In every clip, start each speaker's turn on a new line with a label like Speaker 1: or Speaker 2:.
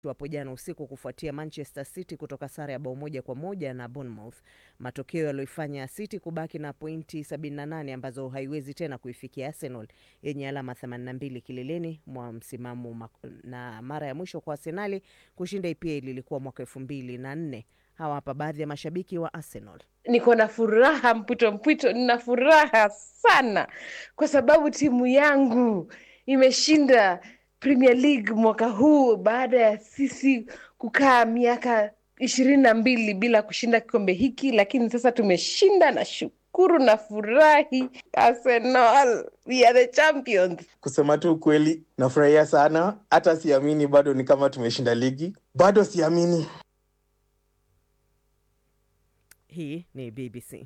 Speaker 1: hapo jana usiku kufuatia Manchester City kutoka sare ya bao moja kwa moja na Bournemouth, matokeo yaliyoifanya City kubaki na pointi 78 ambazo haiwezi tena kuifikia Arsenal yenye alama 82 kileleni mwa msimamo, na mara ya mwisho kwa Arsenali kushinda EPL ilikuwa mwaka 2004. Hawa hapa baadhi ya mashabiki wa Arsenal.
Speaker 2: Niko na furaha mpwito mpwito, nina furaha sana kwa sababu timu yangu imeshinda Premier League mwaka huu baada ya sisi kukaa miaka ishirini na mbili bila kushinda kikombe hiki, lakini sasa tumeshinda na shukuru na furahi. Arsenal, we are the champions.
Speaker 3: Kusema tu ukweli, nafurahia sana, hata siamini bado ni kama tumeshinda ligi, bado siamini.
Speaker 1: Hii ni BBC.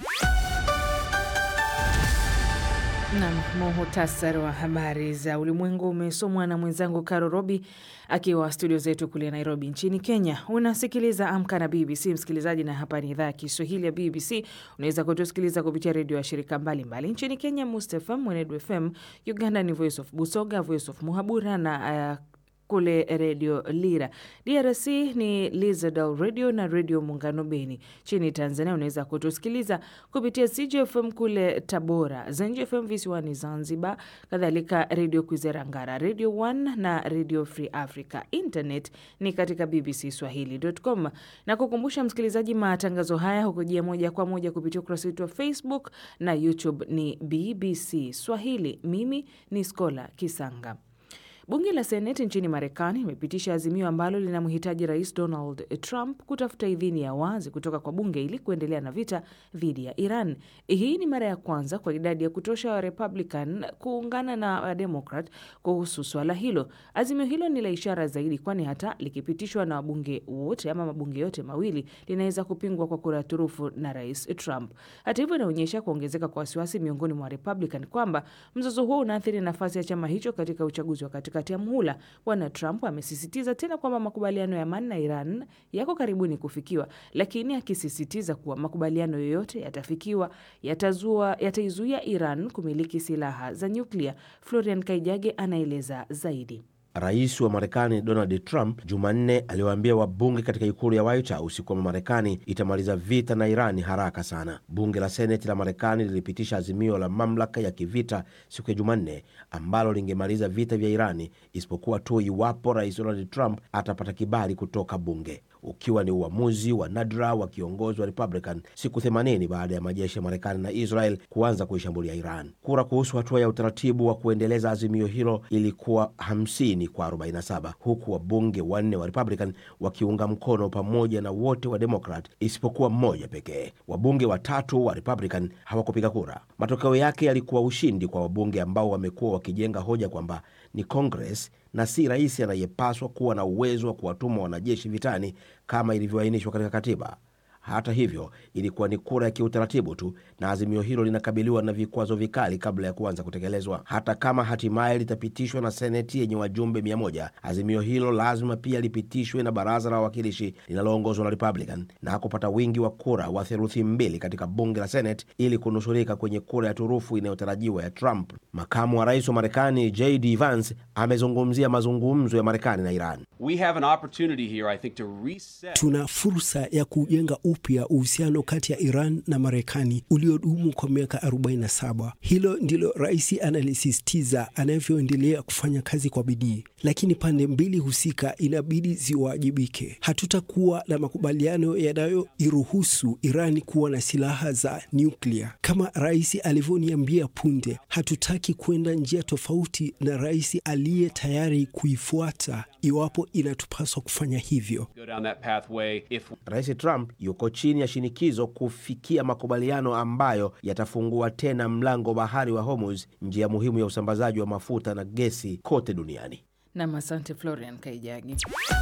Speaker 4: Nam, muhutasari wa habari za ulimwengu umesomwa na mwenzangu Karo Robi akiwa studio zetu kule Nairobi nchini Kenya. Unasikiliza Amka na BBC msikilizaji, na hapa ni idhaa ya Kiswahili ya BBC. Unaweza kutusikiliza kupitia redio ya shirika mbalimbali mbali. Nchini Kenya, Must FM, Mwenedu FM, Uganda ni Voice of Busoga, Voice of Muhabura na uh, kule redio Lira. DRC ni Lizadal radio na redio Muungano Beni. Nchini Tanzania unaweza kutusikiliza kupitia CJFM kule Tabora, ZenJFM visiwani Zanzibar, kadhalika redio Kwizera Ngara, redio 1 na redio Free Africa. Internet ni katika bbcswahili.com, na kukumbusha msikilizaji, matangazo haya hukujia moja kwa moja kupitia ukurasa wetu wa Facebook na YouTube ni BBC Swahili. Mimi ni Skola Kisanga. Bunge la Seneti nchini Marekani limepitisha azimio ambalo linamhitaji Rais Donald Trump kutafuta idhini ya wazi kutoka kwa bunge ili kuendelea na vita dhidi ya Iran. Hii ni mara ya kwanza kwa idadi ya kutosha wa Republican kuungana na Wademokrat kuhusu swala hilo. Azimio hilo ni la ishara zaidi, kwani hata likipitishwa na wabunge wote ama mabunge yote mawili linaweza kupingwa kwa kura ya turufu na Rais Trump. Hata hivyo, inaonyesha kuongezeka kwa wasiwasi miongoni mwa Republican kwamba mzozo huo unaathiri nafasi ya chama hicho katika uchaguzi wa katikati ya muhula. Bwana Trump amesisitiza tena kwamba makubaliano ya amani na Iran yako karibuni kufikiwa, lakini akisisitiza kuwa makubaliano yoyote yatafikiwa yatazua yataizuia Iran kumiliki silaha za nyuklia. Florian Kaijage anaeleza zaidi.
Speaker 5: Rais wa Marekani Donald Trump Jumanne aliwaambia wabunge katika ikulu ya White House kwamba Marekani itamaliza vita na Irani haraka sana. Bunge la Seneti la Marekani lilipitisha azimio la mamlaka ya kivita siku ya Jumanne ambalo lingemaliza vita vya Irani isipokuwa tu iwapo Rais Donald Trump atapata kibali kutoka bunge, ukiwa ni uamuzi wa nadra wa kiongozi wa Republican siku 80 baada ya majeshi ya Marekani na Israel kuanza kuishambulia Iran. Kura kuhusu hatua ya utaratibu wa kuendeleza azimio hilo ilikuwa 50 kwa 47 huku wabunge wanne wa Republican wakiunga mkono pamoja na wote wa Democrat isipokuwa mmoja pekee. Wabunge watatu wa Republican hawakupiga kura. Matokeo yake yalikuwa ushindi kwa wabunge ambao wamekuwa wakijenga hoja kwamba ni Congress na si rais anayepaswa kuwa na uwezo wa kuwatuma wanajeshi vitani kama ilivyoainishwa katika katiba. Hata hivyo, ilikuwa ni kura ya kiutaratibu tu, na azimio hilo linakabiliwa na vikwazo vikali kabla ya kuanza kutekelezwa. Hata kama hatimaye litapitishwa na seneti yenye wajumbe mia moja, azimio hilo lazima pia lipitishwe na baraza la wawakilishi linaloongozwa na Republican na kupata wingi wa kura wa theluthi mbili katika bunge la Senate ili kunusurika kwenye kura ya turufu inayotarajiwa ya Trump. Makamu wa rais wa Marekani JD Vance amezungumzia mazungumzo ya Marekani na Iran.
Speaker 6: We have an opportunity here, I think, to reset.
Speaker 7: Tuna fursa ya kujenga upya uhusiano kati ya Iran na Marekani uliodumu kwa miaka 47. Hilo ndilo rais analisisitiza anavyoendelea kufanya kazi kwa bidii, lakini pande mbili husika inabidi ziwajibike. Hatutakuwa na makubaliano yanayoiruhusu Iran kuwa na silaha za nyuklia. Kama rais alivyoniambia punde, hatutaki kwenda njia tofauti na rais aliye tayari kuifuata iwapo inatupaswa kufanya hivyo.
Speaker 6: Go down that pathway if
Speaker 5: Rais Trump yuko chini ya shinikizo kufikia makubaliano ambayo yatafungua tena mlango bahari wa Hormuz, njia muhimu ya usambazaji wa mafuta na gesi kote duniani.
Speaker 4: Nam, asante Florian Kaijagi.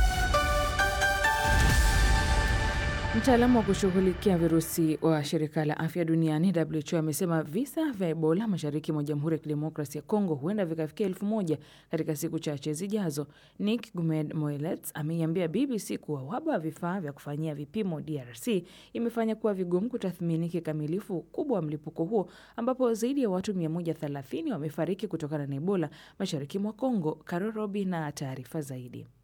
Speaker 4: Mtaalamu wa kushughulikia virusi wa shirika la afya duniani WHO amesema visa vya Ebola mashariki mwa Jamhuri ya Kidemokrasi ya Kongo huenda vikafikia elfu moja katika siku chache zijazo. Nick Gumed Moelets ameiambia BBC kuwa uhaba wa vifaa vya kufanyia vipimo DRC imefanya kuwa vigumu kutathmini kikamilifu ukubwa wa mlipuko huo, ambapo zaidi ya watu 130 wamefariki kutokana na Ebola mashariki mwa Kongo. Karorobi na taarifa zaidi.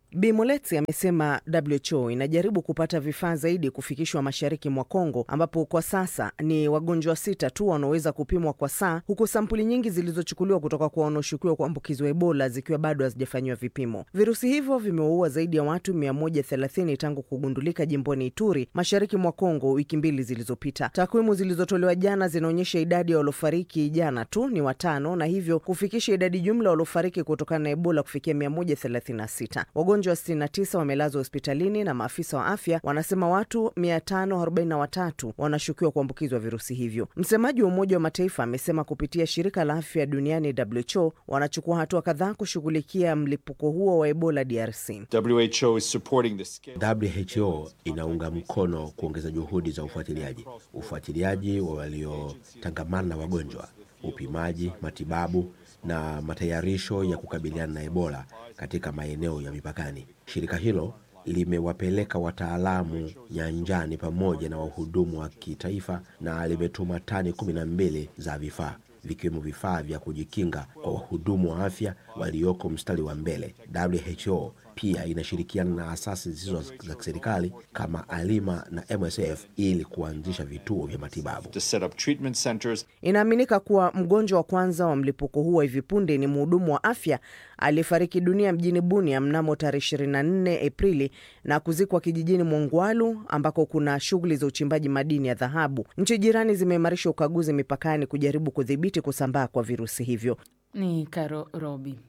Speaker 1: Bi Moletsi amesema WHO inajaribu kupata vifaa zaidi kufikishwa mashariki mwa Kongo, ambapo kwa sasa ni wagonjwa sita tu wanaoweza kupimwa kwa saa, huku sampuli nyingi zilizochukuliwa kutoka kwa wanaoshukiwa kuambukizwa Ebola zikiwa bado hazijafanyiwa vipimo. Virusi hivyo vimeua zaidi ya watu 130 tangu kugundulika jimboni Ituri, mashariki mwa Kongo, wiki mbili zilizopita. Takwimu zilizotolewa jana zinaonyesha idadi ya waliofariki jana tu ni watano, na hivyo kufikisha idadi jumla waliofariki kutokana na Ebola kufikia 136. Wagonjwa 69 wamelazwa hospitalini na maafisa wa afya wanasema watu 543 wanashukiwa kuambukizwa virusi hivyo. Msemaji wa Umoja wa Mataifa amesema kupitia shirika la afya duniani WHO wanachukua hatua kadhaa kushughulikia mlipuko huo wa Ebola DRC.
Speaker 8: WHO is supporting the scale.
Speaker 5: WHO inaunga mkono kuongeza juhudi za ufuatiliaji, ufuatiliaji wa waliotangamana na wagonjwa, upimaji, matibabu na matayarisho ya kukabiliana na Ebola katika maeneo ya mipakani. Shirika hilo limewapeleka wataalamu nyanjani pamoja na wahudumu wa kitaifa na limetuma tani kumi na mbili za vifaa vikiwemo vifaa vya kujikinga kwa wahudumu wa afya walioko mstari wa mbele. WHO pia inashirikiana na asasi zisizo za kiserikali kama Alima na MSF ili kuanzisha vituo vya matibabu.
Speaker 8: to set up treatment centers.
Speaker 1: Inaaminika kuwa mgonjwa wa kwanza wa mlipuko huu wa hivi punde ni mhudumu wa afya aliyefariki dunia mjini Bunia mnamo tarehe 24 Aprili na kuzikwa kijijini Mwongwalu ambako kuna shughuli za uchimbaji madini ya dhahabu. Nchi jirani zimeimarisha ukaguzi mipakani kujaribu kudhibiti kusambaa kwa virusi hivyo.
Speaker 4: Ni Karo Robi.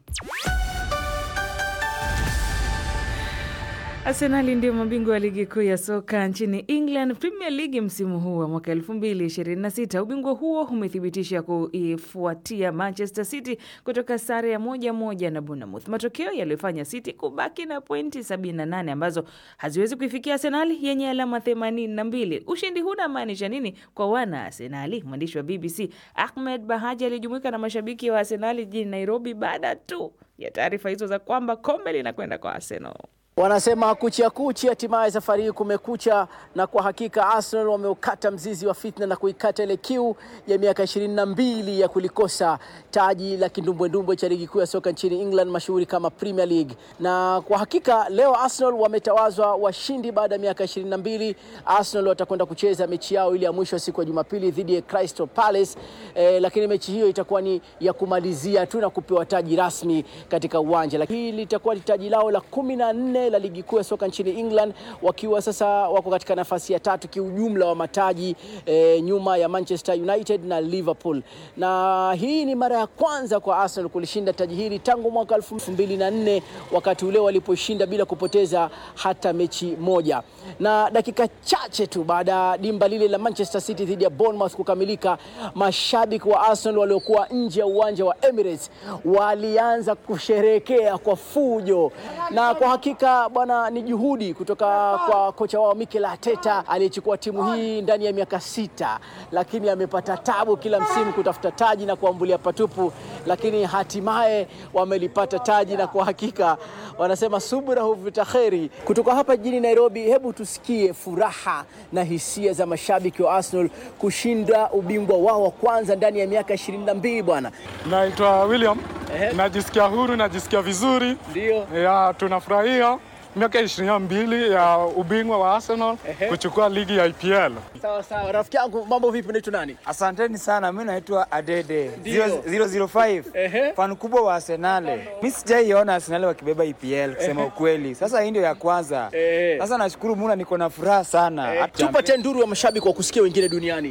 Speaker 4: Arsenali ndio mabingwa wa ligi kuu ya soka nchini England Premier League msimu huu wa mwaka 2026. Ubingwa huo umethibitisha kuifuatia Manchester City kutoka sare ya moja moja na Bournemouth, matokeo yaliyofanya City kubaki na pointi 78 ambazo haziwezi kuifikia Arsenali yenye alama 82. Ushindi huu unamaanisha nini kwa wana Arsenali? Mwandishi wa BBC Ahmed Bahaji alijumuika na mashabiki wa Arsenali jijini Nairobi baada tu ya taarifa hizo za kwamba kombe linakwenda kwa Arsenal.
Speaker 9: Wanasema kucha kuchi, hatimaye safari hii kumekucha, na kwa hakika Arsenal wameukata mzizi wa fitna na kuikata ile kiu ya miaka ishirini na mbili ya kulikosa taji la kindumbwendumbwe cha ligi kuu ya soka nchini England mashuhuri kama Premier League. Na kwa hakika leo Arsenal wametawazwa washindi baada ya miaka ishirini na mbili. Arsenal watakwenda kucheza mechi yao ile ya mwisho siku ya Jumapili dhidi ya Crystal Palace eh, lakini mechi hiyo itakuwa ni ya kumalizia tu na kupewa taji rasmi katika uwanja, lakini hili litakuwa ni taji lao la kumi na nne la ligi kuu ya soka nchini England, wakiwa sasa wako katika nafasi ya tatu kiujumla wa mataji eh, nyuma ya Manchester United na Liverpool. Na hii ni mara ya kwanza kwa Arsenal kulishinda taji hili tangu mwaka 2004 wakati ule waliposhinda bila kupoteza hata mechi moja. Na dakika chache tu baada ya dimba lile la Manchester City dhidi ya Bournemouth kukamilika, mashabiki wa Arsenal waliokuwa nje ya uwanja wa Emirates walianza kusherehekea kwa fujo, na kwa hakika bwana, ni juhudi kutoka kwa kocha wao Mikel Arteta aliyechukua timu hii ndani ya miaka sita, lakini amepata tabu kila msimu kutafuta taji na kuambulia patupu, lakini hatimaye wamelipata taji, na kwa hakika wanasema subra huvuta kheri. Kutoka hapa jijini Nairobi, hebu tusikie furaha na hisia za mashabiki wa Arsenal kushinda ubingwa wao wa kwanza ndani ya miaka ishirini na mbili bwana.
Speaker 10: Naitwa William.
Speaker 9: Ehe.
Speaker 10: Najisikia huru, najisikia vizuri.
Speaker 9: Ndio.
Speaker 10: Ya, tunafurahia miaka ishirini na mbili ya ubingwa wa Arsenal
Speaker 9: Ehe.
Speaker 10: kuchukua ligi ya IPL.
Speaker 9: Sawa sawa, rafiki yangu, mambo vipi? Unaitwa nani?
Speaker 11: Asanteni sana, mi naitwa Adede
Speaker 9: Ndio.
Speaker 11: 005
Speaker 9: Ehe.
Speaker 11: fan kubwa wa Arsenal. Mi sijaiona Arsenal wakibeba EPL kusema ukweli. Sasa hii ndio ya kwanza.
Speaker 9: Ehe.
Speaker 11: Sasa nashukuru Mungu, niko na furaha sana.
Speaker 9: Eh,
Speaker 11: Hata-
Speaker 9: tupate nduru ya mashabiki wa kusikia wengine duniani.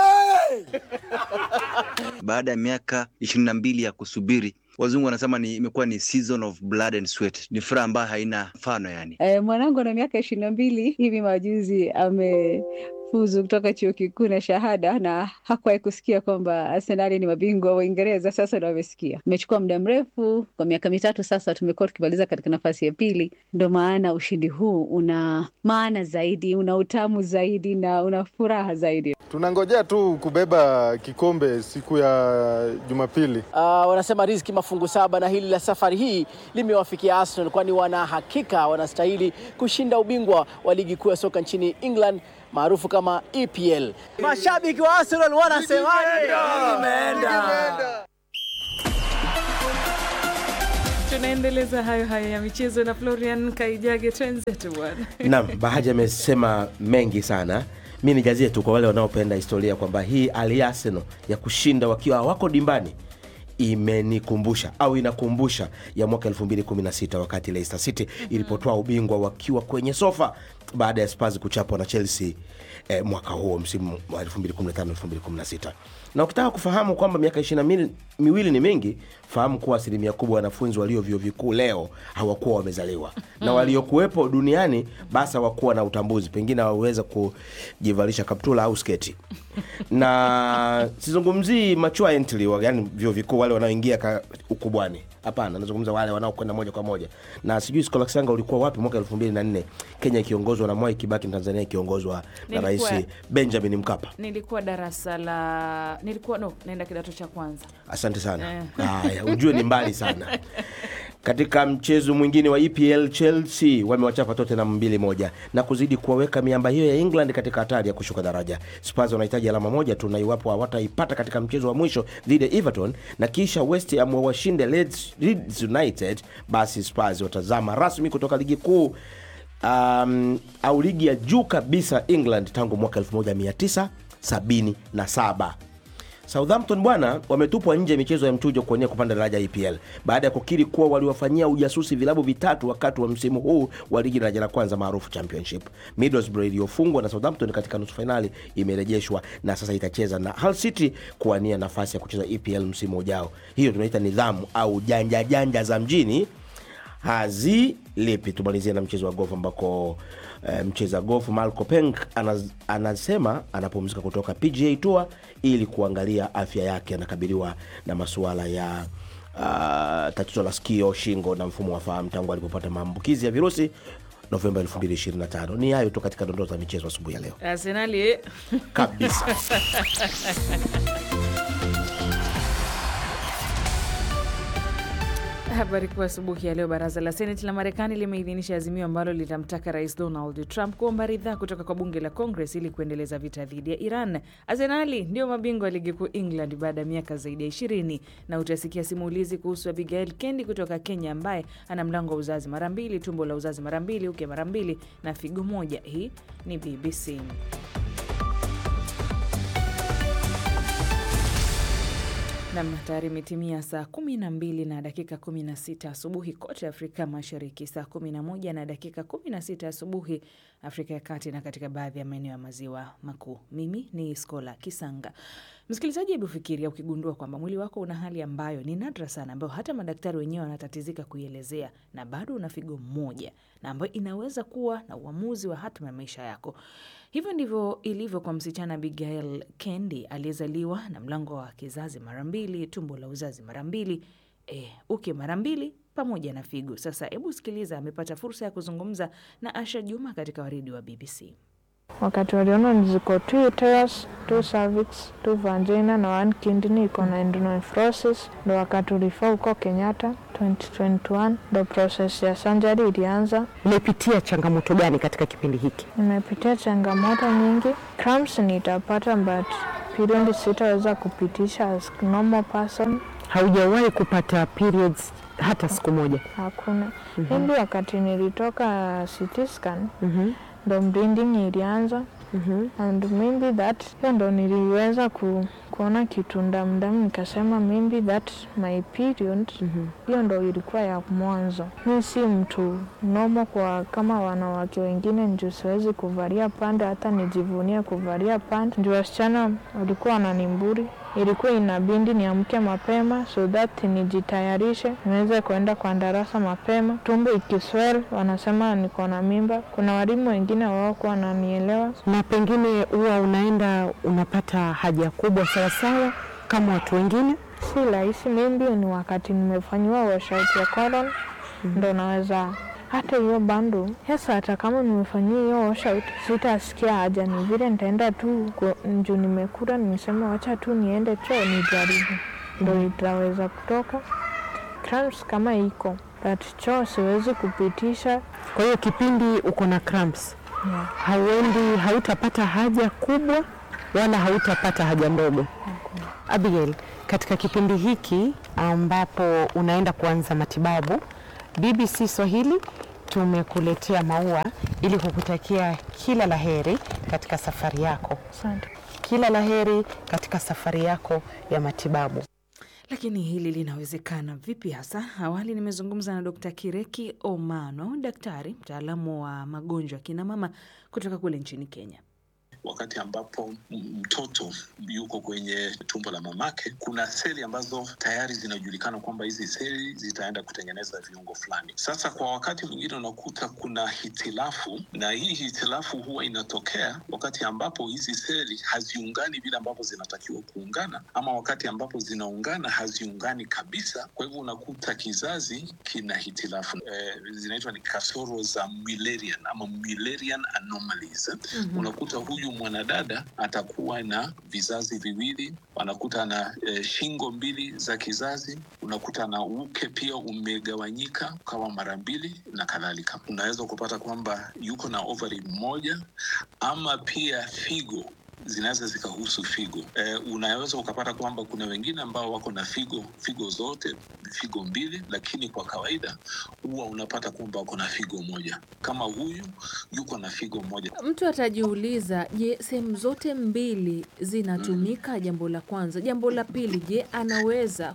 Speaker 12: baada ya miaka ishirini na mbili ya kusubiri wazungu wanasema ni imekuwa ni season of blood and sweat ni furaha ambayo haina mfano yani
Speaker 13: Eh, mwanangu ana miaka ishirini na mbili hivi majuzi amefuzu kutoka chuo kikuu na shahada na hakuwahi kusikia kwamba Arsenali ni mabingwa wa Uingereza. Sasa ndo amesikia. Imechukua muda mrefu, kwa miaka mitatu sasa tumekuwa tukimaliza katika nafasi ya pili. Ndo maana ushindi huu una maana zaidi, una utamu zaidi na una furaha zaidi.
Speaker 10: Tunangojea tu kubeba kikombe siku ya Jumapili.
Speaker 9: Uh, wanasema riziki mafungu saba, na hili la safari hii limewafikia Arsenal, kwani wana hakika wanastahili kushinda ubingwa wa ligi kuu ya soka nchini England maarufu kama EPL. Mashabiki wa Arsenal wanasemaje? Imeenda.
Speaker 4: Tunaendeleza hayo hayo ya michezo na Florian Kaijage, twenzetu bwana.
Speaker 5: Naam, Bahaji amesema mengi sana. Mi nijazie tu kwa wale wanaopenda historia kwamba hii hali ya Arsenal ya kushinda wakiwa hawako dimbani imenikumbusha au inakumbusha ya mwaka 2016 wakati Leicester City ilipotoa ubingwa wakiwa kwenye sofa baada ya Spurs kuchapwa na Chelsea eh, mwaka huo msimu wa 2015 2016. Na ukitaka kufahamu kwamba miaka ishirini na miwili ni mingi, fahamu kuwa asilimia kubwa wanafunzi walio vyuo vikuu leo hawakuwa wamezaliwa na waliokuwepo duniani basi hawakuwa na utambuzi, pengine hawaweza kujivalisha kaptula au sketi na sizungumzii machua entry, yani vyuo vikuu wale wanaoingia ka- ukubwani hapana, nazungumza wale wanaokwenda moja kwa moja. Na sijui Skolaksanga ulikuwa wapi mwaka elfu mbili na nne Kenya ikiongozwa na Mwai Kibaki, Tanzania ikiongozwa na
Speaker 4: Nilikuwa-
Speaker 5: Rais Benjamin Mkapa.
Speaker 4: Nilikuwa darasa la nilikuwa no, naenda kidato cha kwanza.
Speaker 5: Asante sana.
Speaker 4: Eh.
Speaker 5: Haya, ujue ni mbali sana. Katika mchezo mwingine wa EPL, Chelsea wamewachapa Tottenham mbili moja na kuzidi kuwaweka miamba hiyo ya England katika hatari ya kushuka daraja. Spurs wanahitaji alama moja tu, na iwapo hawataipata katika mchezo wa mwisho dhidi ya Everton na kisha West Ham wawashinde Leeds Leeds United, basi Spurs watazama rasmi kutoka ligi kuu um, au ligi ya juu kabisa England tangu mwaka 1977. Southampton bwana wametupwa nje ya michezo ya mchujo kuonea kupanda daraja EPL baada ya kukiri kuwa waliwafanyia ujasusi vilabu vitatu wakati wa msimu huu wa ligi daraja la kwanza maarufu Championship. Middlesbrough iliyofungwa na Southampton katika nusu fainali imerejeshwa na sasa itacheza na Hull City kuwania nafasi ya kucheza EPL msimu ujao. Hiyo tunaita nidhamu au janja janja za mjini hazilipi. Tumalizie na mchezo wa golf ambako eh, mcheza golf Marco Peng anaz, anasema anapumzika kutoka PGA Tour ili kuangalia afya yake. Anakabiliwa na masuala ya uh, tatizo la sikio, shingo na mfumo wa fahamu tangu alipopata maambukizi ya virusi Novemba 2025. Ni hayo tu katika dondoo za michezo asubuhi ya leo
Speaker 4: Arsenali eh.
Speaker 5: kabisa.
Speaker 4: Habari kuu asubuhi ya leo, baraza la seneti la Marekani limeidhinisha azimio ambalo litamtaka rais Donald Trump kuomba ridhaa kutoka kwa bunge la Congress ili kuendeleza vita dhidi ya Iran. Arsenali ndio mabingwa wa ligi kuu England baada ya miaka zaidi ya ishirini, na utasikia simulizi kuhusu Abigail Kendi kutoka Kenya ambaye ana mlango wa uzazi mara mbili, tumbo la uzazi mara mbili, uke mara mbili na figo moja. Hii ni BBC. Nam, tayari imetimia saa kumi na mbili na dakika kumi na sita asubuhi kote Afrika Mashariki, saa kumi na moja na dakika kumi na sita asubuhi Afrika ya Kati na katika baadhi ya maeneo ya maziwa makuu. Mimi ni Skola Kisanga. Msikilizaji, hebu fikiria ukigundua kwamba mwili wako una hali ambayo ni nadra sana, ambayo hata madaktari wenyewe wanatatizika kuielezea, na bado una figo moja, na ambayo inaweza kuwa na uamuzi wa hatima ya maisha yako. Hivyo ndivyo ilivyo kwa msichana Abigail Kendi aliyezaliwa na mlango wa kizazi mara mbili, tumbo la uzazi mara mbili, e, uke mara mbili pamoja na figo. Sasa hebu sikiliza, amepata fursa ya kuzungumza na Asha Juma katika waridi wa BBC.
Speaker 14: Wakati waliona ziko two uterus, two cervix, two vagina na one kidney iko na endonephrosis, ndo wakatulifaa huko Kenyatta 2021 ndo process ya surgery ilianza.
Speaker 15: Umepitia changamoto gani katika kipindi hiki?
Speaker 14: Nimepitia changamoto nyingi, cramps nitapata but period sitaweza kupitisha as normal person.
Speaker 15: Haujawahi kupata periods hata siku moja?
Speaker 14: Hakuna.
Speaker 15: Mhm.
Speaker 14: Hindi wakati nilitoka CT scan
Speaker 15: Mhm.
Speaker 14: ndo bleeding ilianza
Speaker 15: Mhm.
Speaker 14: and maybe that hiyo ndo niliweza ku, kuona kitu ndamdamu nikasema maybe that my period hiyo ndo ilikuwa ya mwanzo. Mi si mtu nomo kwa kama wanawake wengine, ndio siwezi kuvalia pande, hata nijivunie kuvalia pande. Ndio wasichana walikuwa wananimburi, ilikuwa inabindi niamke mapema so that nijitayarishe niweze kuenda kwa darasa mapema. Tumbo ikiswell wanasema niko na mimba. Kuna walimu wengine wawakuwa wananielewa
Speaker 15: Na pengine huwa unaenda unapata haja kubwa sawasawa kama watu wengine?
Speaker 14: si rahisi. Maybe ni wakati nimefanyiwa washout ya colon ndo naweza hata hiyo bando sasa, hata kama nimefanyiwa hiyo washout sitasikia haja, ni vile nitaenda tu ku- juu nimekula, nimesema wacha tu niende choo nijaribu, ndo itaweza kutoka cramps kama iko but choo siwezi kupitisha.
Speaker 15: Kwa hiyo kipindi uko na cramps,
Speaker 14: Yeah.
Speaker 15: hauendi, hautapata haja kubwa wala hautapata haja ndogo. Abigail, katika kipindi hiki ambapo unaenda kuanza matibabu. BBC Swahili tumekuletea maua ili kukutakia kila laheri katika safari yako.
Speaker 14: Asante.
Speaker 15: Kila laheri katika safari yako ya matibabu.
Speaker 4: Lakini hili linawezekana vipi hasa? Awali nimezungumza na Dkt. Kireki Omano, daktari mtaalamu wa magonjwa ya kina mama kutoka kule nchini Kenya.
Speaker 16: Wakati ambapo mtoto yuko kwenye tumbo la mamake, kuna seli ambazo tayari zinajulikana kwamba hizi seli zitaenda kutengeneza viungo fulani. Sasa kwa wakati mwingine unakuta kuna hitilafu, na hii hitilafu huwa inatokea wakati ambapo hizi seli haziungani vile ambavyo zinatakiwa kuungana, ama wakati ambapo zinaungana haziungani kabisa. Kwa hivyo unakuta kizazi kina hitilafu eh, zinaitwa ni kasoro za Mullerian ama Mullerian anomalies.
Speaker 17: Mhm.
Speaker 16: Unakuta huyu mwanadada atakuwa na vizazi viwili, anakuta na e, shingo mbili za kizazi, unakuta na uke pia umegawanyika ukawa mara mbili na kadhalika. Unaweza kupata kwamba yuko na ovary moja ama pia figo zinaweza zikahusu figo. Eh, unaweza ukapata kwamba kuna wengine ambao wako na figo figo zote figo mbili, lakini kwa kawaida huwa unapata kwamba wako na figo moja. Kama huyu yuko na figo moja.
Speaker 4: Mtu atajiuliza, je, sehemu zote mbili zinatumika? Jambo la kwanza. Jambo la pili, je, anaweza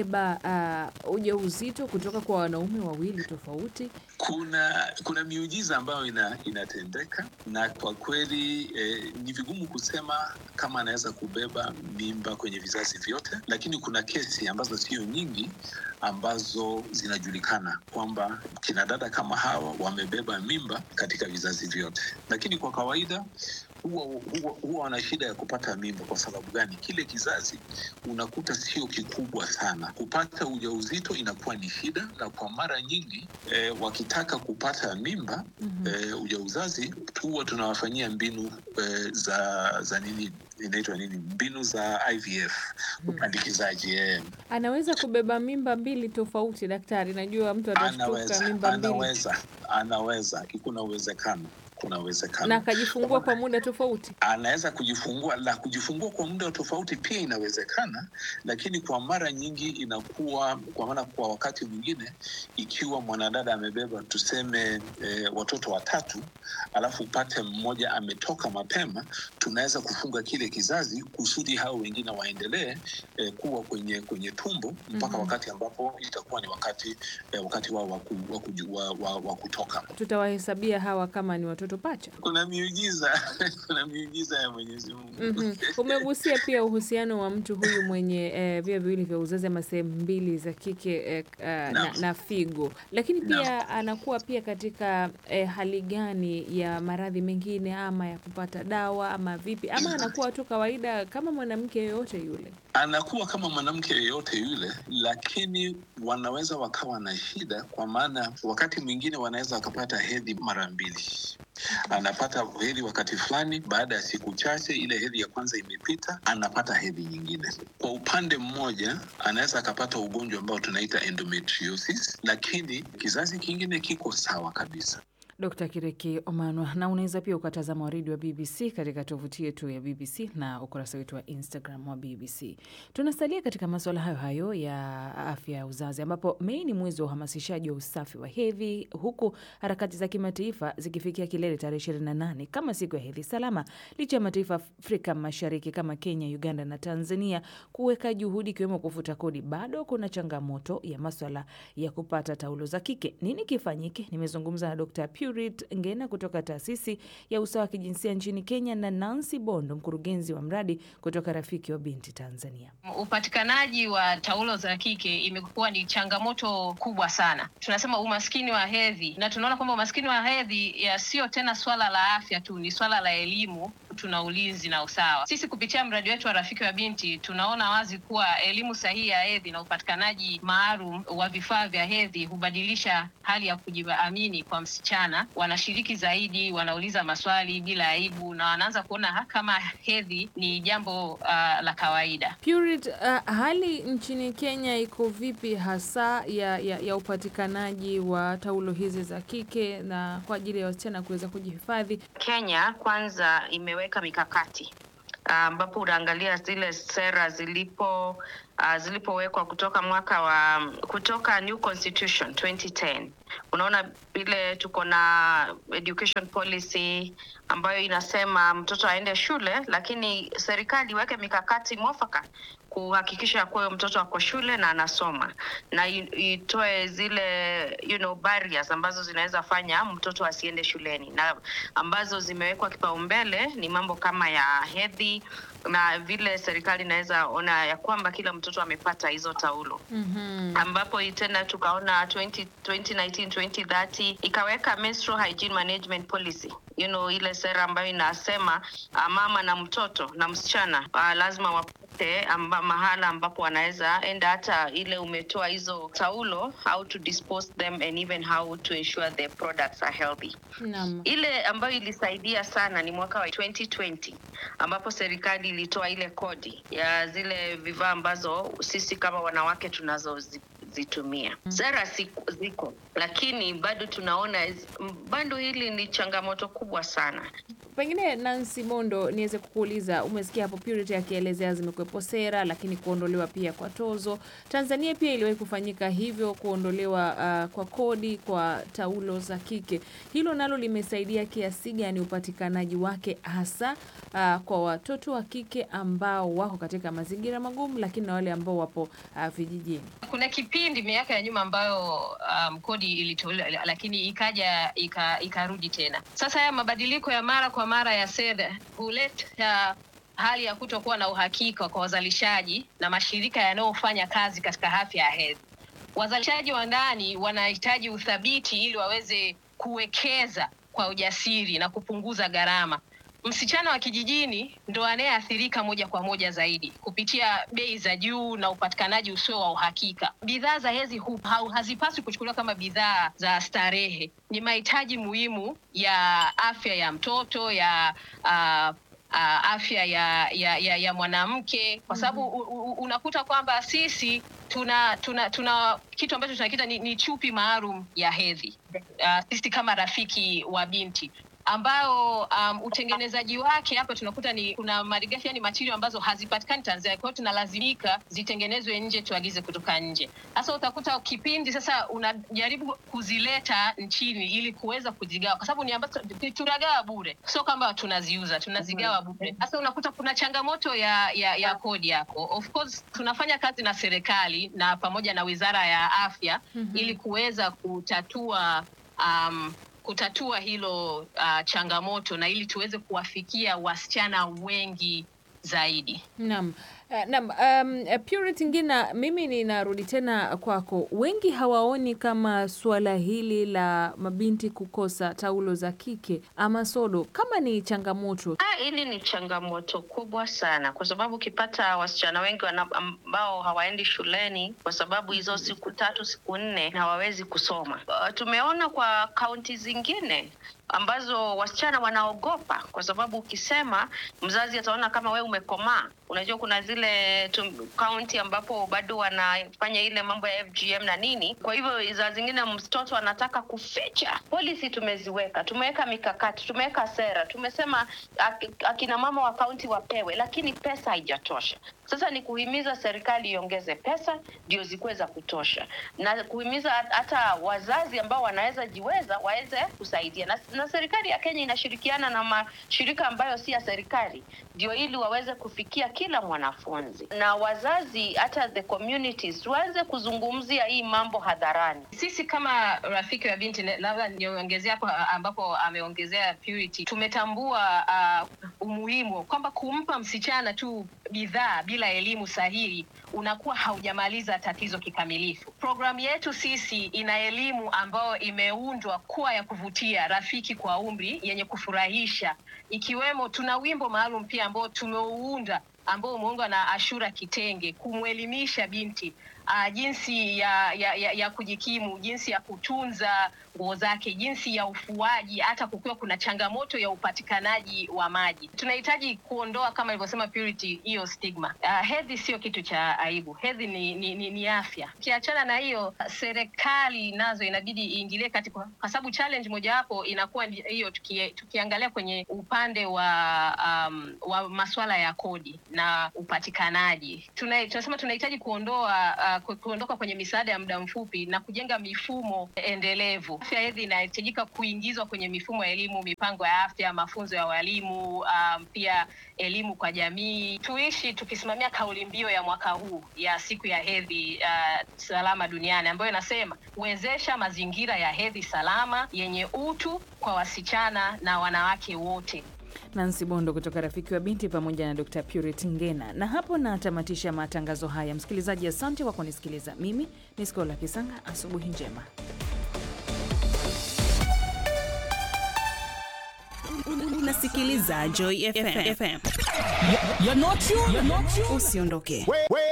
Speaker 4: kubeba uh, ujauzito kutoka kwa wanaume wawili tofauti?
Speaker 16: kuna kuna miujiza ambayo ina, inatendeka na kwa kweli eh, ni vigumu kusema kama anaweza kubeba mimba kwenye vizazi vyote, lakini kuna kesi ambazo sio nyingi ambazo zinajulikana kwamba kina dada kama hawa wamebeba mimba katika vizazi vyote, lakini kwa kawaida huwa huwa huwa wana shida ya kupata mimba. Kwa sababu gani? Kile kizazi unakuta sio kikubwa sana, kupata ujauzito inakuwa ni shida, na kwa mara nyingi eh, wakitaka kupata mimba
Speaker 4: Mhm.
Speaker 16: eh, ujauzazi huwa tunawafanyia mbinu eh, za za nini inaitwa nini, mbinu za IVF, upandikizaji eh.
Speaker 4: Anaweza kubeba mimba mbili tofauti, daktari? Najua mtu atashtuka
Speaker 16: Anaweza,
Speaker 4: mimba mbili
Speaker 16: anaweza, anaweza, kuna uwezekano, kuna uwezekano
Speaker 4: na akajifungua kwa muda tofauti.
Speaker 16: anaweza kujifungua la kujifungua kwa muda tofauti pia inawezekana, lakini kwa mara nyingi inakuwa kwa maana, kwa wakati mwingine, ikiwa mwanadada amebeba tuseme e, watoto watatu, alafu upate mmoja ametoka mapema, tunaweza kufunga kile kizazi kusudi hao wengine waendelee e, kuwa kwenye kwenye tumbo mpaka
Speaker 4: Mhm.
Speaker 16: wakati ambapo itakuwa ni wakati e, wakati wao wa ku- wa kuju- wa- wa- wa kutoka.
Speaker 4: Tutawahesabia hawa kama ni watoto pacha.
Speaker 16: Kuna miujiza kuna miujiza ya Mwenyezi Mungu.
Speaker 4: Mhm. Umegusia pia uhusiano wa mtu huyu mwenye eh, via viwili vya uzazi ama sehemu mbili za kike eh, uh, na,
Speaker 16: Naam.
Speaker 4: na figo, lakini
Speaker 16: Naam.
Speaker 4: pia anakuwa pia katika eh, hali gani ya maradhi mengine ama ya kupata dawa ama vipi, ama anakuwa tu kawaida kama mwanamke yoyote yule?
Speaker 16: anakuwa kama mwanamke yeyote yule, lakini wanaweza wakawa na shida, kwa maana wakati mwingine wanaweza wakapata hedhi mara mbili. Anapata hedhi wakati fulani, baada ya siku chache ile hedhi ya kwanza imepita, anapata hedhi nyingine. Kwa upande mmoja, anaweza akapata ugonjwa ambao tunaita endometriosis, lakini kizazi kingine kiko sawa kabisa.
Speaker 4: Dkt. Kireki Omanwa, na unaweza pia ukatazama waridi wa BBC katika tovuti yetu ya BBC na ukurasa wetu wa Instagram wa BBC. Tunasalia katika masuala hayo hayo ya afya ya uzazi, ambapo Mei ni mwezi wa uhamasishaji wa usafi wa hedhi, huku harakati za kimataifa zikifikia kilele tarehe 28 kama siku ya hedhi salama, licha ya mataifa Afrika Mashariki kama Kenya, Uganda na Tanzania kuweka juhudi ikiwemo kufuta kodi, bado kuna changamoto ya maswala ya kupata taulo za kike. Nini kifanyike? Nimezungumza na Dr. Purit Ngena kutoka taasisi ya usawa wa kijinsia nchini Kenya na Nancy Bondo, mkurugenzi wa mradi kutoka Rafiki wa Binti Tanzania.
Speaker 17: Upatikanaji wa taulo za kike imekuwa ni changamoto kubwa sana. Tunasema umaskini wa hedhi, na tunaona kwamba umaskini wa hedhi ya sio tena swala la afya tu, ni swala la elimu tuna ulinzi na usawa. Sisi kupitia mradi wetu wa Rafiki wa Binti tunaona wazi kuwa elimu sahihi ya hedhi na upatikanaji maalum wa vifaa vya hedhi hubadilisha hali ya kujiamini kwa msichana. Wanashiriki zaidi, wanauliza maswali bila aibu, na wanaanza kuona ha- kama hedhi ni jambo uh, la kawaida.
Speaker 4: Purit, uh, hali nchini Kenya iko vipi hasa ya, ya, ya upatikanaji wa taulo hizi za kike na kwa ajili ya wasichana kuweza kujihifadhi?
Speaker 17: Kenya kwanza imeweka mikakati ambapo unaangalia zile sera zilipo uh,
Speaker 18: uh, zilipowekwa kutoka mwaka wa kutoka new constitution 2010 unaona vile tuko na education policy ambayo inasema mtoto aende shule lakini serikali iweke mikakati mwafaka kuhakikisha kuwa huyo mtoto ako shule na anasoma na i- itoe zile you know, barriers ambazo zinaweza fanya mtoto asiende shuleni na ambazo zimewekwa kipaumbele ni mambo kama ya hedhi na vile serikali inaweza ona ya kwamba kila mtoto amepata hizo taulo
Speaker 4: Mhm.
Speaker 18: ambapo hii tena tukaona 20, 2019 2030 ikaweka menstrual hygiene management policy you know, ile sera ambayo inasema uh, mama na mtoto na msichana uh, lazima wapate amba, mahala ambapo wanaweza enda hata ile umetoa hizo taulo how to dispose them and even how to ensure the products are healthy
Speaker 4: Naam.
Speaker 18: ile ambayo ilisaidia sana ni mwaka wa 2020 ambapo serikali ilitoa ile kodi ya zile vifaa ambazo sisi kama wanawake tunazozitumia. Sera siku- ziko, lakini bado tunaona is- m- bado hili ni changamoto kubwa sana.
Speaker 4: Pengine Nancy Mondo, niweze kukuuliza, umesikia hapo Purity akielezea zimekuwepo sera, lakini kuondolewa pia kwa tozo. Tanzania pia iliwahi kufanyika hivyo, kuondolewa uh, kwa kodi kwa taulo za kike. Hilo nalo limesaidia kiasi gani upatikanaji wake, hasa uh, kwa watoto wa kike ambao wako katika mazingira magumu, lakini na wale ambao wapo uh, vijijini?
Speaker 17: Kuna kipindi miaka ya nyuma ambayo um, kodi ilitolewa lakini ikaja ika- ikarudi tena. Sasa haya mabadiliko ya mara kwa mara ya sera huleta hali ya kutokuwa na uhakika kwa wazalishaji na mashirika yanayofanya kazi katika afya ya hedhi. Wazalishaji wa ndani wanahitaji uthabiti ili waweze kuwekeza kwa ujasiri na kupunguza gharama. Msichana wa kijijini ndo anayeathirika moja kwa moja zaidi kupitia bei za juu na upatikanaji usio wa uhakika. Bidhaa za hedhi hu- hau- hazipaswi kuchukuliwa kama bidhaa za starehe, ni mahitaji muhimu ya afya ya mtoto ya uh, uh, afya ya, ya, ya, ya mwanamke kwa sababu u- u- unakuta kwamba sisi tuna tuna tuna kitu ambacho tunakita ni, ni chupi maalum ya hedhi uh, sisi kama rafiki wa binti ambao um, utengenezaji wake hapa tunakuta ni kuna malighafi yani material ambazo hazipatikani Tanzania, kwa hiyo tunalazimika zitengenezwe nje, tuagize kutoka nje. Sasa utakuta kipindi sasa unajaribu kuzileta nchini ili kuweza kuzigawa, kwa sababu ni ambazo tunagawa bure, sio kwamba tunaziuza, tunazigawa bure. Sasa unakuta kuna changamoto ya, ya, ya kodi yako. Of course tunafanya kazi na serikali na pamoja na Wizara ya Afya
Speaker 4: Mhm.
Speaker 17: ili kuweza kutatua um, kutatua hilo uh, changamoto na ili tuweze kuwafikia wasichana wengi zaidi.
Speaker 4: Naam. Uh, Naam, um, uh, Purity Ngina, mimi ninarudi tena kwako. Wengi hawaoni kama suala hili la mabinti kukosa taulo za kike ama sodo kama ni changamoto.
Speaker 18: Ah, hili ni changamoto kubwa sana kwa sababu ukipata wasichana wengi wana- ambao hawaendi shuleni kwa sababu hizo siku tatu siku nne hawawezi kusoma. Uh, tumeona kwa kaunti zingine ambazo wasichana wanaogopa kwa sababu ukisema mzazi ataona kama we umekomaa. Unajua kuna zile tu- kaunti ambapo bado wanafanya ile mambo ya FGM na nini. Kwa hivyo za zingine mtoto anataka kuficha. Polisi tumeziweka, tumeweka mikakati, tumeweka sera, tumesema ak- akina mama wa kaunti wapewe, lakini pesa haijatosha. Sasa ni kuhimiza serikali iongeze pesa ndio zikuwe za kutosha, na kuhimiza hat- hata wazazi ambao wanaweza jiweza waweze kusaidia, na, na serikali ya Kenya inashirikiana na mashirika ambayo si ya serikali ndio ili waweze kufikia kila mwanafunzi, na wazazi hata the communities waweze kuzungumzia hii mambo hadharani.
Speaker 17: Sisi kama rafiki wa binti, na- labda niongezea hapo a- ambapo ameongezea Purity, tumetambua uh, umuhimu kwamba kumpa msichana tu bidhaa bila elimu sahihi unakuwa haujamaliza tatizo kikamilifu. Programu yetu sisi ina elimu ambayo imeundwa kuwa ya kuvutia, rafiki kwa umri, yenye kufurahisha, ikiwemo tuna wimbo maalum pia ambao tumeuunda ambao umeundwa na Ashura Kitenge kumwelimisha binti uh, jinsi ya, ya, ya, ya kujikimu, jinsi ya kutunza nguo zake, jinsi ya ufuaji, hata kukiwa kuna changamoto ya upatikanaji wa maji. Tunahitaji kuondoa kama ilivyosema Purity, hiyo stigma. Uh, hedhi sio kitu cha aibu, hedhi ni, ni, ni, ni afya. Ukiachana na hiyo, serikali nazo inabidi iingilie kati, kwa kwa sababu challenge mojawapo inakuwa ndi- hiyo, tuki, tukiangalia kwenye upande wa um, wa masuala ya kodi na upatikanaji. Tuna, tunasema tunahitaji kuondoa uh, ku- kuondoka kwenye misaada ya muda mfupi na kujenga mifumo endelevu. Afya hedhi inahitajika kuingizwa kwenye mifumo ya elimu, mipango ya afya, mafunzo ya walimu, um, pia elimu kwa jamii. Tuishi tukisimamia kauli mbiu ya mwaka huu ya siku ya hedhi uh, salama duniani ambayo inasema wezesha mazingira ya hedhi salama yenye utu kwa wasichana na wanawake wote.
Speaker 4: Nancy Bondo kutoka Rafiki wa Binti pamoja na Dr. Purity Ngena. Na hapo natamatisha matangazo haya. Msikilizaji, asante kwa kunisikiliza. Mimi ni Skola Kisanga, asubuhi njema.
Speaker 19: Unasikiliza Joy FM. FM.
Speaker 20: You're not you. You're not you.
Speaker 19: Usiondoke.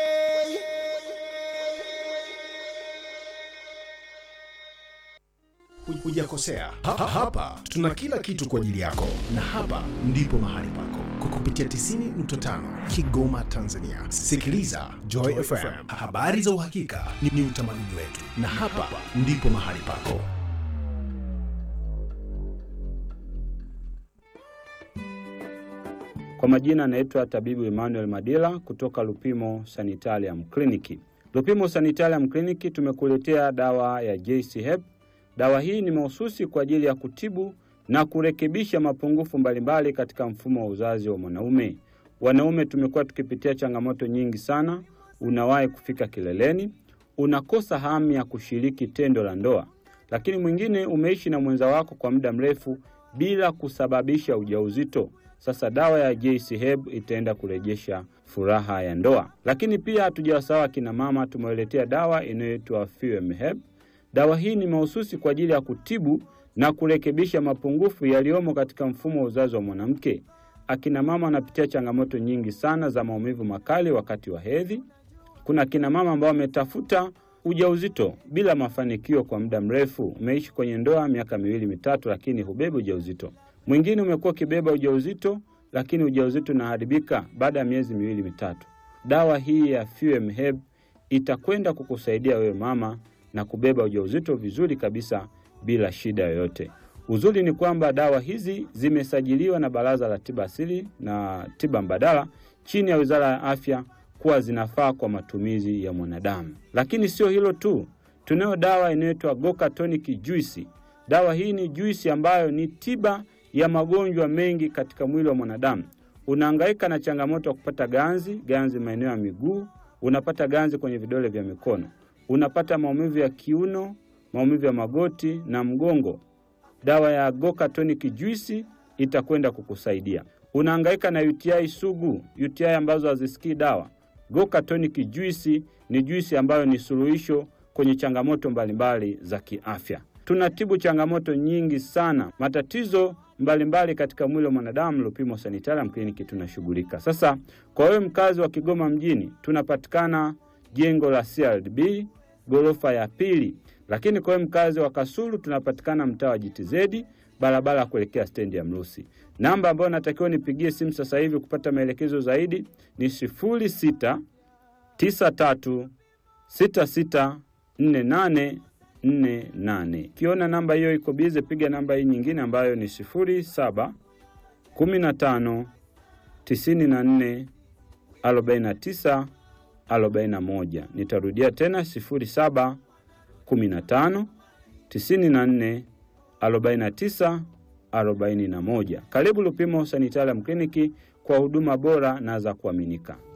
Speaker 21: Hujakosea. Ha, ha, hapa tuna kila kitu kwa ajili yako, na hapa ndipo mahali pako kwa kupitia 90.5 Kigoma, Tanzania. Sikiliza Joy FM, habari za uhakika ni, ni utamaduni wetu, na hapa ndipo mahali pako.
Speaker 22: Kwa majina anaitwa tabibu Emmanuel Madila kutoka Lupimo Sanitarium Clinic. Lupimo Sanitarium Clinic tumekuletea dawa ya JC Hep. Dawa hii ni mahususi kwa ajili ya kutibu na kurekebisha mapungufu mbalimbali katika mfumo wa uzazi wa mwanaume. Wanaume tumekuwa tukipitia changamoto nyingi sana. Unawahi kufika kileleni, unakosa hamu ya kushiriki tendo la ndoa, lakini mwingine umeishi na mwenza wako kwa muda mrefu bila kusababisha ujauzito. Sasa dawa ya JC Herb itaenda kurejesha furaha ya ndoa. Lakini pia hatujawasahau akina mama, tumewaletea dawa inayoitwa Fuem Herb. Dawa hii ni mahususi kwa ajili ya kutibu na kurekebisha mapungufu yaliyomo katika mfumo wa uzazi wa mwanamke. Akina mama wanapitia changamoto nyingi sana za maumivu makali wakati wa hedhi. Kuna akina mama ambao wametafuta ujauzito bila mafanikio kwa muda mrefu. Umeishi kwenye ndoa miaka miwili mitatu, lakini hubebi ujauzito. Mwingine umekuwa ukibeba ujauzito, lakini ujauzito unaharibika baada ya miezi miwili mitatu. Dawa hii ya Fuem Herb itakwenda kukusaidia wewe mama na kubeba ujauzito vizuri kabisa bila shida yoyote. Uzuri ni kwamba dawa hizi zimesajiliwa na Baraza la Tiba Asili na Tiba Mbadala chini ya Wizara ya Afya kuwa zinafaa kwa matumizi ya mwanadamu. Lakini sio hilo tu, tunayo dawa inayoitwa Goka Tonic Juice. Dawa hii ni juisi ambayo ni tiba ya magonjwa mengi katika mwili wa mwanadamu. Unahangaika na changamoto ya kupata ganzi, ganzi maeneo ya miguu, unapata ganzi kwenye vidole vya mikono, unapata maumivu ya kiuno, maumivu ya magoti na mgongo. Dawa ya Goka Tonic Juice itakwenda kukusaidia. Unahangaika na UTI sugu, UTI ambazo hazisikii dawa. Goka Tonic Juice ni juisi ambayo ni suluhisho kwenye changamoto mbalimbali za kiafya. Tunatibu changamoto nyingi sana, matatizo mbalimbali katika mwili wa mwanadamu. Lupimo Sanitarium Clinic tunashughulika. Sasa kwa wewe mkazi wa Kigoma mjini, tunapatikana jengo la CRDB ghorofa ya pili, lakini kwa wewe mkazi wa Kasulu tunapatikana mtaa wa GTZ barabara ya kuelekea stendi ya Mrusi. Namba ambayo natakiwa nipigie simu sasa hivi kupata maelekezo zaidi ni sifuri sita tisa tatu sita sita nne nane nne nane. Ukiona namba hiyo iko bize, piga namba hii nyingine ambayo ni sifuri saba kumi na tano tisini na nne arobaini na tisa arobaini na moja. Nitarudia tena sifuri saba kumi na tano tisini na nne arobaini na tisa arobaini na moja. Karibu Lupimo Sanitarium Kliniki kwa huduma bora na za kuaminika.